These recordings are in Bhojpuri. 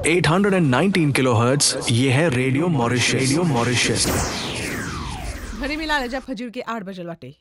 819 किलोहर्ट्ज ये है रेडियो मॉरिशस रेडियो मॉरिशस घड़ी मिला ले जब खजूर के आठ बजल बाटे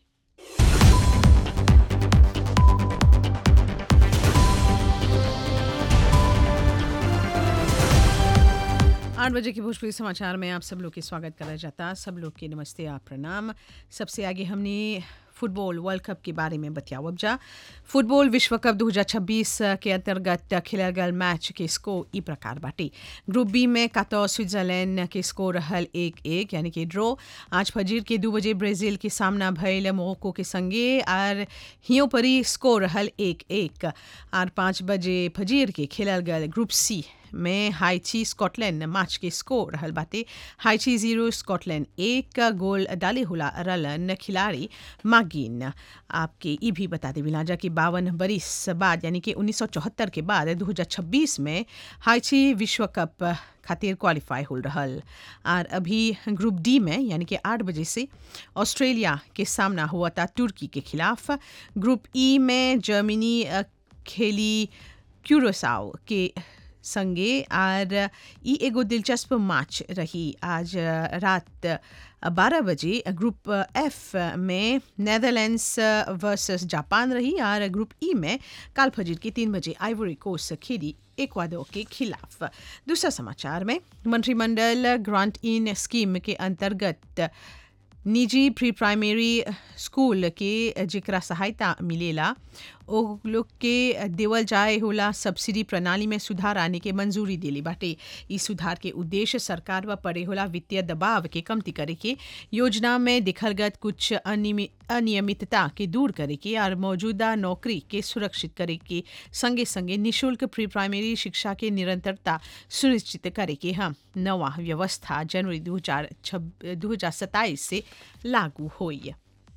आठ बजे के भोजपुरी समाचार में आप सब लोग के स्वागत करा जाता सब लोग के नमस्ते आप प्रणाम सबसे आगे हमने फुटबॉल वर्ल्ड कप के बारे में बतियावब जा फुटबॉल विश्व कप 2026 के अंतर्गत खेलल गल मैच के स्कोर ई प्रकार बाटे ग्रुप बी में कातो स्विट्जरलैंड के स्कोर रहल एक एक यानी कि ड्रॉ आज फजीर के दू बजे ब्राजील के सामना भयल मोरक्को के संगे और हियो परी स्कोर रहल एक एक और पाँच बजे फजीर के खेलल गल ग्रुप सी में हाइची स्कॉटलैंड मैच के स्कोर रहल बाटे हाइची जीरो स्कॉटलैंड एक गोल डाले हुला रलन खिलाड़ी मागिन आपके ये भी बता दे बिलाजा कि बावन बरिस बाद यानी कि 1974 के बाद 2026 में हाइची विश्व कप खातिर क्वालिफाई हो रहल और अभी ग्रुप डी में यानी कि आठ बजे से ऑस्ट्रेलिया के सामना हुआ था तुर्की के खिलाफ ग्रुप ई में जर्मनी अ, खेली क्यूरोसाओ के संगे और ई एगो दिलचस्प मैच रही आज रात बारह बजे ग्रुप एफ में नेदरलैंड्स वर्सेस जापान रही और ग्रुप ई में काल फजीर के तीन बजे आइवरी कोस्ट खेली एक्वाडोर के खिलाफ दूसरा समाचार में मंत्रिमंडल ग्रांट इन स्कीम के अंतर्गत निजी प्री प्राइमरी स्कूल के जेकरा सहायता मिलेला ओ लोग के देवल जाए होला सब्सिडी प्रणाली में सुधार आने के मंजूरी दिली बाटे ई सुधार के उद्देश्य सरकार व पड़े होला वित्तीय दबाव के कमती करे के योजना में दिखल गत कुछ अनियमि- अनियमितता के दूर करे के और मौजूदा नौकरी के सुरक्षित करे के संगे संगे निशुल्क प्री प्राइमरी शिक्षा के निरंतरता सुनिश्चित करे के हम नवा व्यवस्था जनवरी दो हजार दो हजार सत्ताईस से लागू हुई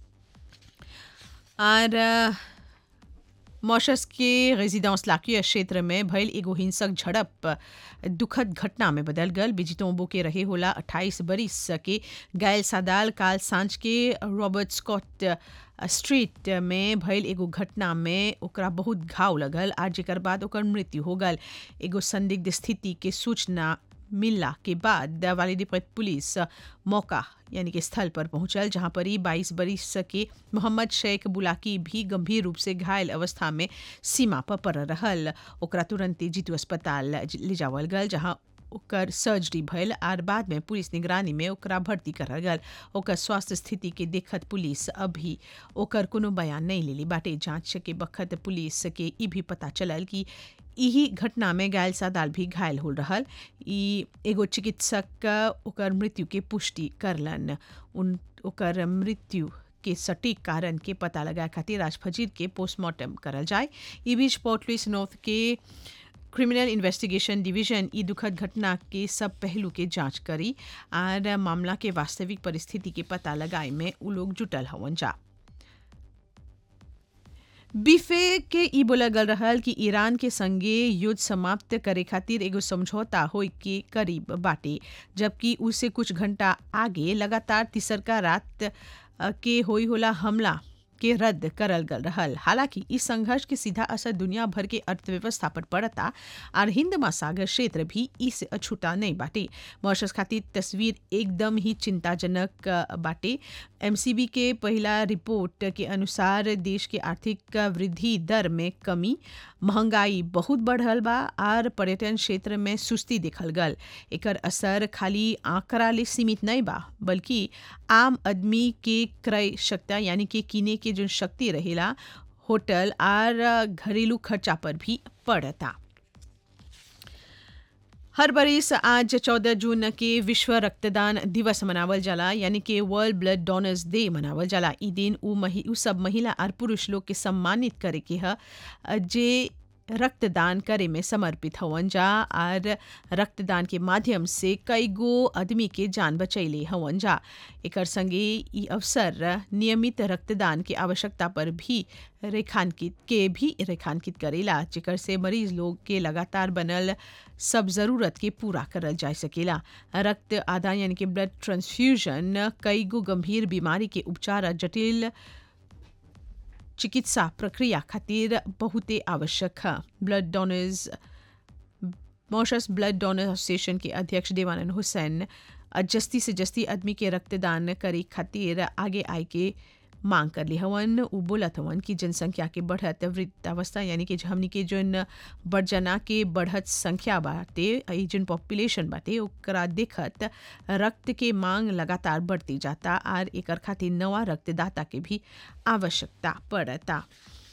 और अ, मॉशस के रेजिडेंस लाकिया क्षेत्र में भयल एगो हिंसक झड़प दुखद घटना में बदल गल बिजितोंबो के रहे होला 28 बरिस के गायल सादाल काल सांझ के रॉबर्ट स्कॉट स्ट्रीट में भयल एगो घटना में ओकरा बहुत घाव लगल आ जेकर बाद ओकर मृत्यु हो गल एगो संदिग्ध स्थिति के सूचना मिलला के बाद वालिदीपत पुलिस मौका यानी कि स्थल पर पहुंचल जहां पर ही बाईस बरिस के मोहम्मद शेख बुलाकी भी गंभीर रूप से घायल अवस्था में सीमा पर पड़ रहल ओकरा तुरंत ही जीतू अस्पताल ले जावल गल जहां ओकर सर्जरी भयल आर बाद में पुलिस निगरानी में ओकरा भर्ती करल गल ओकर स्वास्थ्य स्थिति के देखत पुलिस अभी ओकर कोनो बयान नहीं लेली बाटे जांच के बखत पुलिस के ई भी पता चलल कि यही घटना में घायल सादाल भी घायल हो रहल ई एगो चिकित्सक ओकर मृत्यु के पुष्टि करलन उन ओकर मृत्यु के सटीक कारण के पता लगा खातिर आज फजीर के पोस्टमार्टम करल जाए ई बीच पोर्ट लुइस नॉर्थ के क्रिमिनल इन्वेस्टिगेशन डिवीजन ई दुखद घटना के सब पहलू के जांच करी और मामला के वास्तविक परिस्थिति के पता लगाए में उ लोग जुटल हवन जा बीफे के ई बोला गल रहल कि ईरान के संगे युद्ध समाप्त करे खातिर एगो समझौता होए के करीब बाटे जबकि उससे कुछ घंटा आगे लगातार तीसरका रात अ, के होई होला हमला के रद्द करल गल रहल हालांकि इस संघर्ष के सीधा असर दुनिया भर के अर्थव्यवस्था पर पड़ता और हिंद महासागर क्षेत्र भी इससे अछूता नहीं बाटे मॉरिशस खातिर तस्वीर एकदम ही चिंताजनक अ, बाटे एमसीबी के पहला रिपोर्ट के अनुसार देश के आर्थिक वृद्धि दर में कमी महंगाई बहुत बढ़ल बा और पर्यटन क्षेत्र में सुस्ती देखल गल एकर असर खाली आंकड़ा ले सीमित नहीं बा बल्कि आम आदमी के क्रय शक्ति यानी कि किने के जो शक्ति रहेला होटल और घरेलू खर्चा पर भी पड़ता हर बरिस आज 14 जून के विश्व रक्तदान दिवस मनावल जाला यानी कि वर्ल्ड ब्लड डोनर्स डे मनावल जाला ई दिन उ मही उ सब महिला और पुरुष लोग के सम्मानित करे के ह जे रक्तदान करे में समर्पित हवन जा और रक्तदान के माध्यम से कई गो आदमी के जान बचैले हवन जा एकर संगे ई अवसर नियमित रक्तदान के आवश्यकता पर भी रेखांकित के भी रेखांकित करेला जेकर से मरीज लोग के लगातार बनल सब जरूरत के पूरा करल जा सकेला रक्त आदान यानी कि ब्लड ट्रांसफ्यूजन कई गो गंभीर बीमारी के उपचार आ जटिल चिकित्सा प्रक्रिया खातिर बहुते आवश्यक है blood donors Mauritius blood donor association के अध्यक्ष देवानंद हुसैन जस्ती से जस्ती आदमी के रक्तदान करे खातिर आगे आए के मांग कर ली हवन उ बोलत हवन कि जनसंख्या के बढ़त वृद्धावस्था यानी कि हमनी के जोन बड़जना के बढ़त संख्या बाटे ई जोन पॉपुलेशन बाटे ओकरा देखत रक्त के मांग लगातार बढ़ती जाता और एकर खातिर नवा रक्तदाता के भी आवश्यकता पड़ता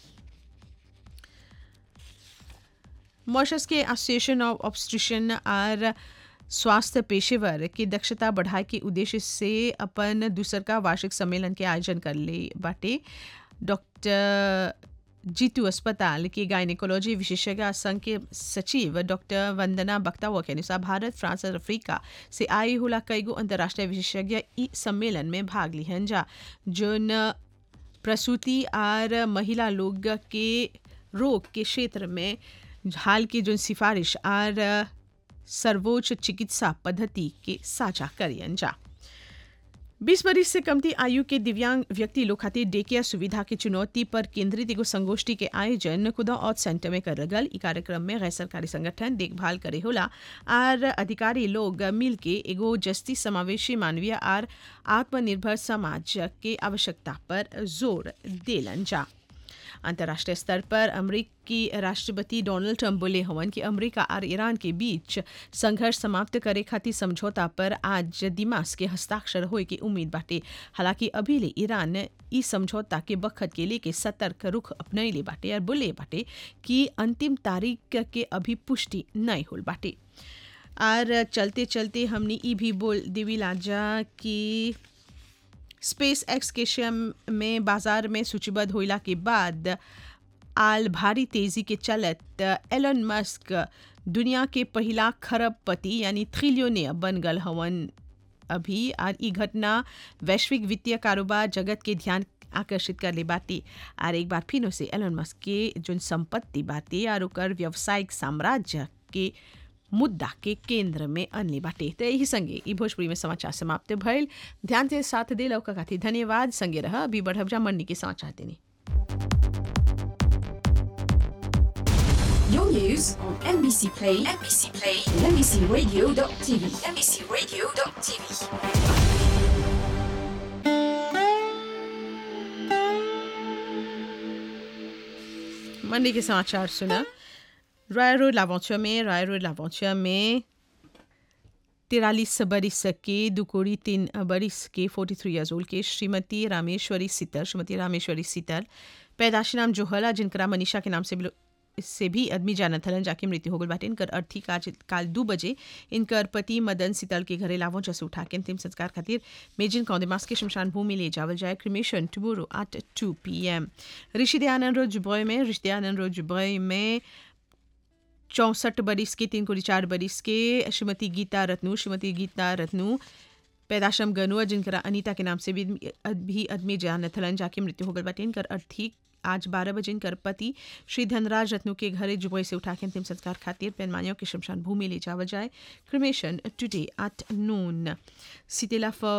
मॉशस के एसोसिएशन ऑफ ऑब्स्ट्रिशन और स्वास्थ्य पेशेवर की दक्षता बढ़ाए के उद्देश्य से अपन दूसर का वार्षिक सम्मेलन के आयोजन कर ले बाटे डॉक्टर जीतू अस्पताल के गायनिकोलॉजी विशेषज्ञ संघ के सचिव डॉक्टर वंदना बख्तावा के अनुसार भारत फ्रांस और अफ्रीका से आए होला कईगो अंतर्राष्ट्रीय विशेषज्ञ ई सम्मेलन में भाग लिहन जा जोन प्रसूति और महिला लोग के रोग के क्षेत्र में हाल की जो सिफारिश और सर्वोच्च चिकित्सा पद्धति के साझा करियन जा बीस बरिस से कमती आयु के दिव्यांग व्यक्ति लोग खातिर डे केयर सुविधा की चुनौती पर केंद्रित एगो संगोष्ठी के आयोजन खुदा औद सेंटर में कर गल ई कार्यक्रम में गैर सरकारी संगठन देखभाल करे होला और अधिकारी लोग मिल के एगो जस्ती समावेशी मानवीय और आत्मनिर्भर समाज के आवश्यकता पर जोर देलन जा अंतर्राष्ट्रीय स्तर पर अमरीकी राष्ट्रपति डोनाल्ड ट्रंप बोले हवन कि अमेरिका और ईरान के बीच संघर्ष समाप्त करे खातिर समझौता पर आज दिमाग के हस्ताक्षर होए की उम्मीद बाटे हालांकि अभी ले ईरान ई समझौता के बखत के लेके सतर्क रुख अपनैले बाटे और बोले बाटे कि अंतिम तारीख के अभी पुष्टि नहीं होल बाटे और चलते चलते हमने ई भी बोल देवी लाजा कि स्पेस एक्स के शेयर में बाजार में सूचीबद्ध होइला के बाद आल भारी तेजी के चलत एलन मस्क दुनिया के पहला खरबपति यानी ट्रिलियोनियर बन गल हवन अभी और ई घटना वैश्विक वित्तीय कारोबार जगत के ध्यान आकर्षित कर ले बाटे और एक बार फिर से एलन मस्क के जो संपत्ति बाटे और ओकर व्यावसायिक साम्राज्य के मुद्दा के केंद्र में अनले बाटे तो यही संगे ई भोजपुरी में समाचार समाप्त भइल ध्यान से साथ दे लौका खातिर धन्यवाद संगे रह अभी बढ़ब जा मन्नी के समाचार देनी Your news on NBC Play, NBC Play, and NBCRadio.tv, NBCRadio.tv. मंडी के समाचार सुना रॉय रोड लावंचुआ में रॉय रोड लावंचुआ में तिरालीस बरिस के दुकोड़ी तीन बरिस के फोर्टी थ्री ईयर्स ओल्ड के श्रीमती रामेश्वरी सीतर श्रीमती रामेश्वरी सीतर पैदाशी नाम जोहला जिनकरा मनीषा के नाम से भी से भी आदमी जानत हलन जाके मृत्यु हो गल बाटे इनकर अर्थी काज काल दू बजे इनकर पति मदन सीतल के घरे लावों जस उठा के अंतिम संस्कार खातिर मेजिन कौंदेमास के शमशान भूमि ले जावल जाए cremation tomorrow at two P M Rishi Dayanand Rose जुबॉय में ऋषि दयानंद रोज जुबॉय में चौंसठ बरिस के तीन कोड़ी चार बरिस के श्रीमती गीता रत्नू श्रीमती गीता रत्नू पैदाशम गनुआ जिनकरा अनीता के नाम से भी भी आदमी जानत हलन जाके मृत्यु हो गल बाटे इनकर अर्थी आज बारह बजे इनकर पति श्री धनराज रत्नू के घरे जुबई से उठा के अंतिम संस्कार खातिर पेनमानियों के शमशान भूमि ले जावल जाए क्रिमेशन टुडे एट नून सितेला